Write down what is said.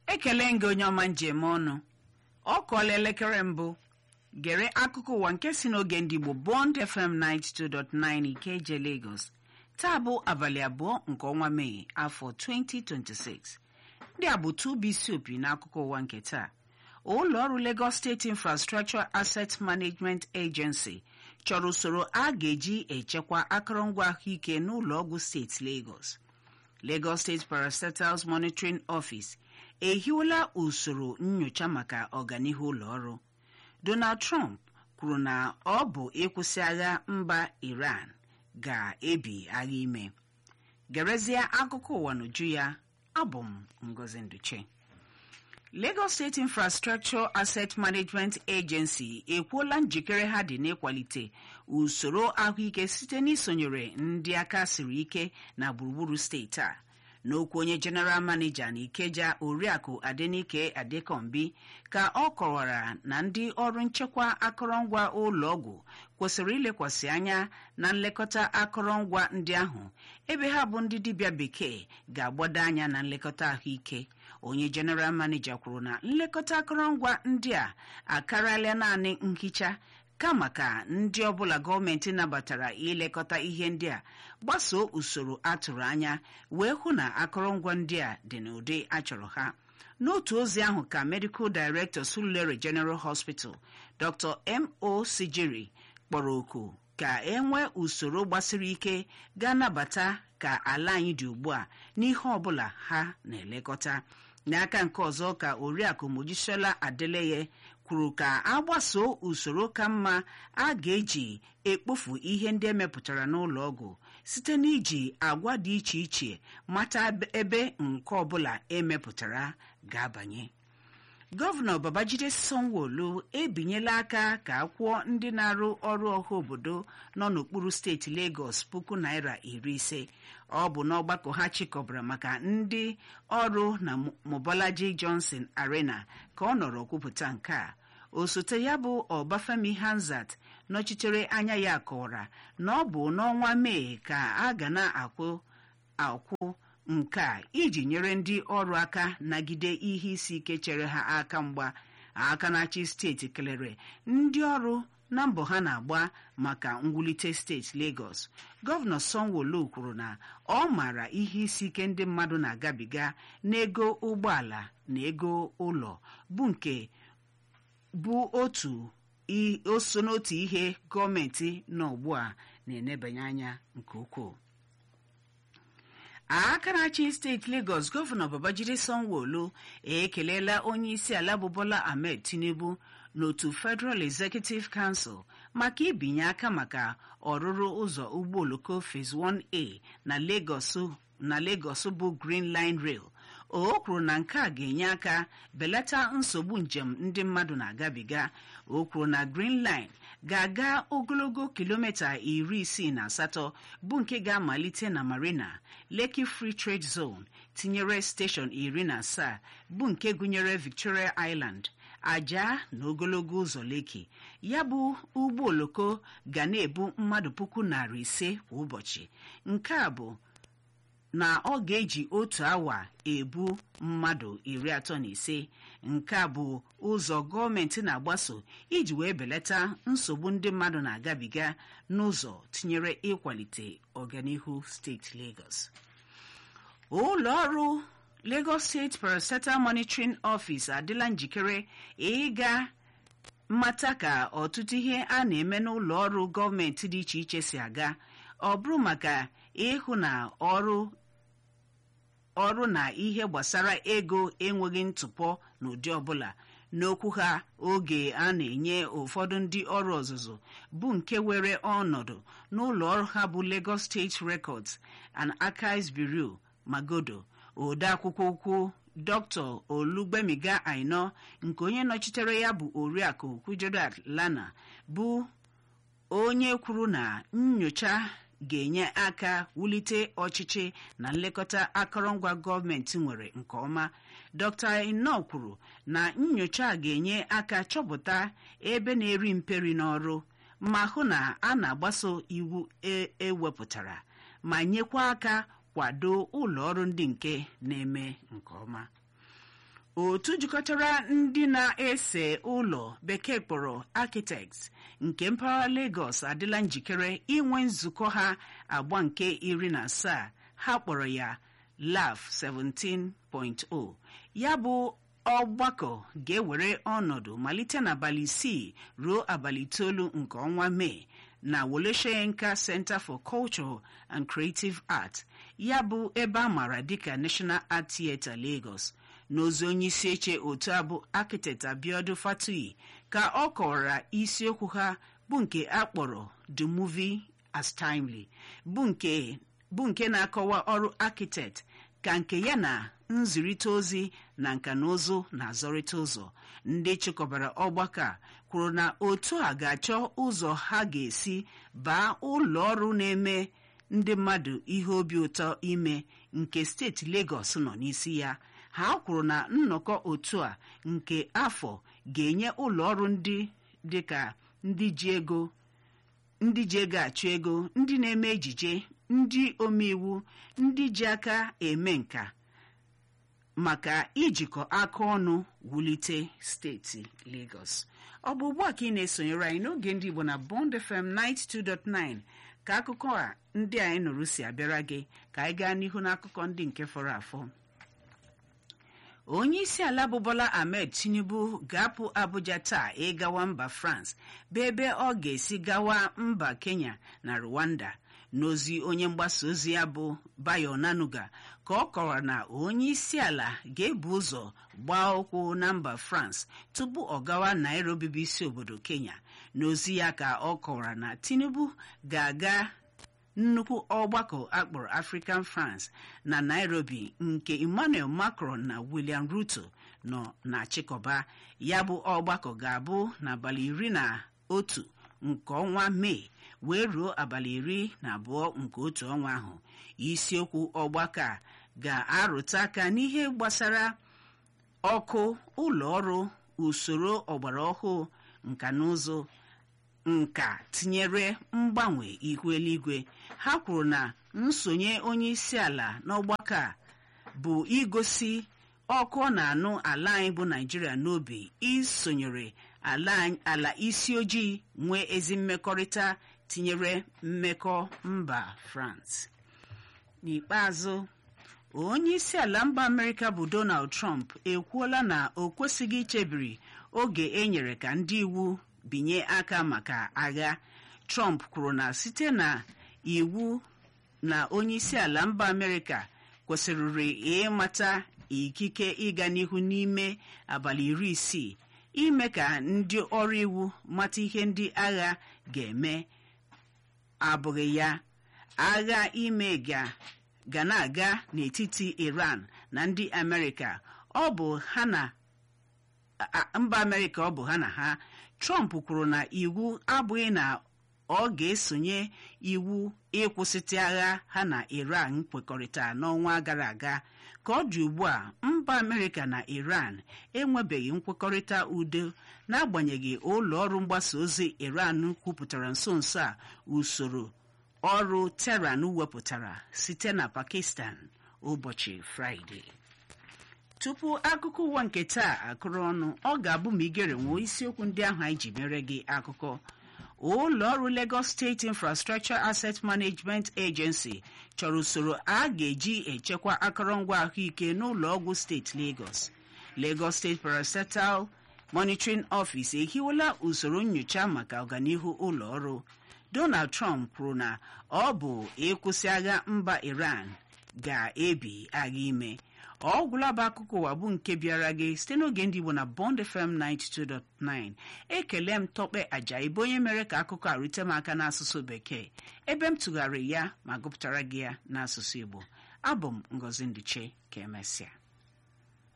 ekele gị onye ọma njem ọnụ ọ kọọla elekere mbụ gere akụkọ ụwa nke si n'oge ndị Igbo Bond FM 92.9 Ikeje Lagos taa bụ abalị abụọ nke ọnwa Mee afọ 2026 ndị a bụ tubisi opi n'akụkọ ụwa nke taa ụlọ ọrụ Lagos State Infrastructure Asset Management Agency chọrọ usoro a ga-eji echekwa akụrụngwa ahụike n'ụlọ ọgwụ steeti Lagos Lagos State Parastatals Monitoring Office ehiwela usoro nyocha maka ọganihu ụlọ ọrụ Donald Trump kwuru na ọ bụ ịkwụsị agha mba Iran ga-ebi agha ime gerezie akụkọ ụwa n'uju ya abụ m Ngozi Nduche Lagos State Infrastructure Asset Management Agency ekwuola njikere ha dị n'ịkwalite usoro ahụike site n'isonyere ndị aka siri ike na gburugburu steeti a n'okwu onye General Manager na Ikeja Oriakụ Adenike Adekombi ka ọ kọwara na ndị ọrụ nchekwa akụrụngwa ụlọ ọgwụ kwesịrị ilekwasị anya na nlekọta akụrụngwa ndị ahụ ebe ha bụ ndị dibịa bekee ga-agbado anya na nlekọta ahụike onye General Manager kwuru na nlekọta akụrụngwa ndị a akarịala naanị nhicha kama ka ndị ọbụla gọọmenti nabatara ilekọta ihe ndị a gbasoo usoro atụrụ anya wee hụ na akụrụngwa ndị a dị n'ụdị achọrọ ha n'otu ozi ahụ ka Medical Director Surulere General Hospital Dr. M.O. Sijiri kpọrọ oku ka e nwee usoro gbasiri ike ga-anabata ka ala anyị dị ugbu a n'ihe ọbụla ha na-elekọta n'aka nke ọzọ ka Oriakụ Mojisola Adeleye kwuru ka a gbasoo usoro ka mma a ga-eji ekpofu ihe ndị emepụtara n'ụlọ ọgwụ site n'iji agwa dị iche iche mata ebe nke ọbụla emepụtara ga-abanye gọvanọ Babajide Sanwo-Olu ebinyela aka ka akwụọ ndị na-arụ ọrụ ọha obodo nọ n'okpuru steeti Lagos puku naira iri ise ọ bụ n'ọgbakọ ha chịkọbara maka ndị ọrụ na Mobolaji Johnson Arena ka ọ nọrọ kwupụta nke a osote ya bụ Ọbafemi Hanzat nọchitere anya ya kọwara na ọ bụ n'ọnwa Mee ka a ga na-akwụ akwụ nke a iji nyere ndị ọrụ aka nagide ihe isi ike chere ha aka mgba aka na-achị steeti kelere ndị ọrụ na mbọ ha na-agba maka mwulite steeti Lagos gọvanọ Sanwo-Olu kwuru na ọ maara ihe isi ike ndị mmadụ na-agabiga n'ego ụgbọala na ego ụlọ bụ nke bụ otu oso n'otu ihe gọọmenti nọ ugbu a na-enebanye anya nke ukwuu aka na-achị steeti Lagos gọvanọ Babajide Sanwo-Olu ekelela onye isi ala bụ Bola Ahmed Tinubu n'otu Federal Executive Council maka ibinye aka maka ọrụrụ ụzọ ụgbọ oloko Phase 1A na Lagos na Lagos bụ Green Line Rail o kwuru na nke a ga-enye aka belata nsogbu njem ndị mmadụ na-agabiga o kwuru na Green Line ga-aga ogologo kilomita iri isii na asatọ bụ nke ga-amalite na Marina Lekki Free Trade Zone tinyere steshọn iri na asaa bụ nke gụnyere Victoria Island aja na ogologo ụzọ Lekki ya bụ ụgbọ oloko ga na-ebu mmadụ puku narị ise kwa ụbọchị nke a bụ na ọ ga-eji otu awa ebu mmadụ iri atọ na ise nke a bụ ụzọ gọọmenti na-agbaso iji wee belata nsogbu ndị mmadụ na-agabiga n'ụzọ tinyere ịkwalite ọganihu steeti Lagos ụlọ ọrụ Lagos State Parastatal Monitoring Office adịla njikere ịga mmata ka ọtụtụ ihe a na-eme n'ụlọ ọrụ gọọmenti dị iche iche si aga ọ bụrụ maka ịhụ na ọrụ ọrụ na ihe gbasara ego enweghị ntụpọ n'ụdị ọbụla n'okwu ha oge a na-enye ụfọdụ ndị ọrụ ọzụzụ bụ nke were ọnọdụ n'ụlọ ọrụ ha bụ Lagos State Records and Archives Bureau Magodo odeakwụkwọ ukwu Dr. Olugbemiga Aino nke onye nọchitere ya bụ Oriakụ Kujodat Lana bụ onye kwuru na nnyocha ga-enye aka wulite ọchịchị na nlekọta akụrụngwa gọọmenti nwere nke ọma Dr. Ino kwuru na nnyocha ga-enye aka chọpụta ebe na-eri mperi n'ọrụ ma hụ na a na-agbaso iwu ewepụtara ma nyekwa aka kwado ụlọ ọrụ ndị nke na-eme nke ọma otu jikọtara ndị na-ese ụlọ bekee kpọrọ architects nke mpaghara Lagos adịla njikere inwe nzukọ ha agba nke iri na asaa ha kpọrọ ya LAF 17.0 ya bụ ọgbakọ ga-ewere ọnọdụ malite n'abalị isii ruo abalị itoolu nke ọnwa mee na Woleshenka Center for Culture and Creative Art ya bụ ebe a maara dịka National Art Theatre Lagos n'ozi onye isi eche otu abụ architect Abiodun Fatuyi ka ọ kọwara isiokwu ha bụ nke a kpọrọ The Movie as Timely bụ nke bụ nke na-akọwa ọrụ architect ka nke ya na nzirịta ozi na nka na ụzụ na-azọrịta ụzọ ndị chịkọbara ọgbakọ a kwuru na otu a ga-achọ ụzọ ha ga-esi baa ụlọ ọrụ na-eme ndị mmadụ ihe obi ụtọ ime nke steeti Lagos nọ n'isi ya ha kwuru na nnọkọ otu a nke afọ ga-enye ụlọ ọrụ ndị dịka ndị ji ego ndị ji ego achụ ego ndị na-eme ejije ndị omeiwu ndị ji aka eme nka maka ijikọ aka ọnụ wulite steeti Lagos ọ bụ ugbu a ka ị na-esonyere anyị n'oge ndị Igbo na Bond FM 92.9 ka akụkọ a ndị anyị nụrụ si abịara gị ka anyị gaa n'ihu n'akụkọ ndị nke fọrọ afọ onye isi ala bụ Bola Ahmed Tinubu ga-apụ Abuja taa ịgawa mba France bụ ebe ọ ga-esi gawa mba Kenya na Rwanda n'ozi onye mgbasa ozi ya bụ Bayo Nanuga ka ọ kọwara na onye isi ala ga-ebu ụzọ gbaa ụkwụ na mba France tupu ọ gawa Nairobi bụ isi obodo Kenya n'ozi ya ka ọ kọwara na Tinubu ga-aga nnukwu ọgbakọ akpọrọ African France na Nairobi nke Emmanuel Macron na William Ruto nọ na chịkọba ya bụ ọgbakọ ga-abụ n'abalị iri na otu nke ọnwa Mee wee ruo abalị iri na abụọ nke otu ọnwa ahụ isiokwu ọgbakọ a ga-arụta aka n'ihe gbasara ọkụ ụlọ ọrụ usoro ọgbara ọhụụ nka na ụzụ nka tinyere mgbanwe ihu eluigwe ha kwuru na nsonye onye isi ala n'ọgbakọ a bụ igosi ọkụ ọ na-anụ ala anyị bụ naijiria n'obi isonyere ala isi ojii nwee ezi mmekọrịta tinyere mmekọ mba France n'ikpeazụ onye isi ala mba amerịka bụ Donald Trump ekwuola na o kwesịghị ichebiri oge e nyere ka ndị iwu binye aka maka agha Trump kwuru na site na iwu na onye isi ala mba amerịka kwesịrịrị ịmata ikike ịga n'ihu n'ime abalị iri isii ime ka ndị ọrụ iwu mata ihe ndị agha ga-eme abụghị ya agha ime ga ga na-aga n'etiti Iran na ndị Amerịka ọ bụ ha na mba Amerịka ọ bụ ha na ha Trump kwuru na iwu abụghị na ọ ga-esonye iwu ịkwụsịtụ agha ha na Iran kwekọrịta n'ọnwa gara aga ka ọ dị ugbu a mba Amerịka na Iran enwebeghị nkwekọrịta udo n'agbanyeghị ụlọ ọrụ mgbasa ozi Iran kwupụtara nso nso a usoro ọrụ Tehran wepụtara site na Pakistan ụbọchị Fraịde tupu akụkọ ụwa nke taa akụrụ ọnụ ọ ga-abụ ma igere nwee isiokwu ndị ahụ anyị ji mere gị akụkọ ụlọ ọrụ Lagos State Infrastructure Asset Management Agency chọrọ usoro a ga-eji echekwa akụrụngwa ahụike n'ụlọ ọgwụ steeti Lagos Lagos State Parastatal Monitoring Office ehiwela usoro nyocha maka ọganihu ụlọ ọrụ Donald Trump kwuru na ọ bụ ịkwụsị agha mba Iran ga-ebi agha ime ọ gwụla bụ akụkọ ụwa bụ nke bịara gị site n'oge ndị Igbo na Bond FM 92.9 ekele m tọkpe aja ịbụ onye mere ka akụkọ a rute m aka n'asụsụ bekee ebe m tụgharịrị ya ma gụpụtara gị ya n'asụsụ Igbo abụ m Ngozi Ndiche ka emesịa